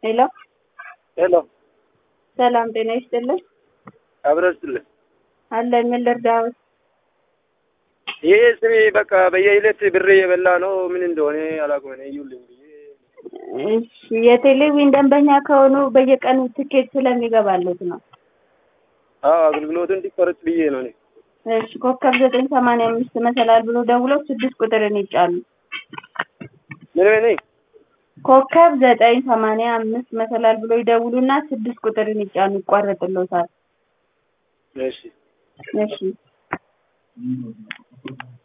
ሄሎ ሄሎ ሰላም ጤና ይስጥልን። አብረስልን አለን ምን ልርዳዎት? ይሄ ስሜ በቃ በየዕለት ብር የበላ ነው። ምን እንደሆነ አላውቅም። እኔ እዩልኝ ብዬ እሺ የቴሌቪዥን ደንበኛ ከሆኑ በየቀኑ ትኬት ስለሚገባለት ነው። አዎ አገልግሎቱ እንዲቋረጥ ብዬ ነው እኔ። እሺ ኮከብ ዘጠኝ ሰማንያ አምስት መሰላል ብሎ ደውለው ስድስት ቁጥርን ይጫኑ። ምን እኔ ኮከብ ዘጠኝ ሰማንያ አምስት መሰላል ብሎ ይደውሉና ስድስት ቁጥርን ይጫኑ ይቋረጥሎታል። እሺ እሺ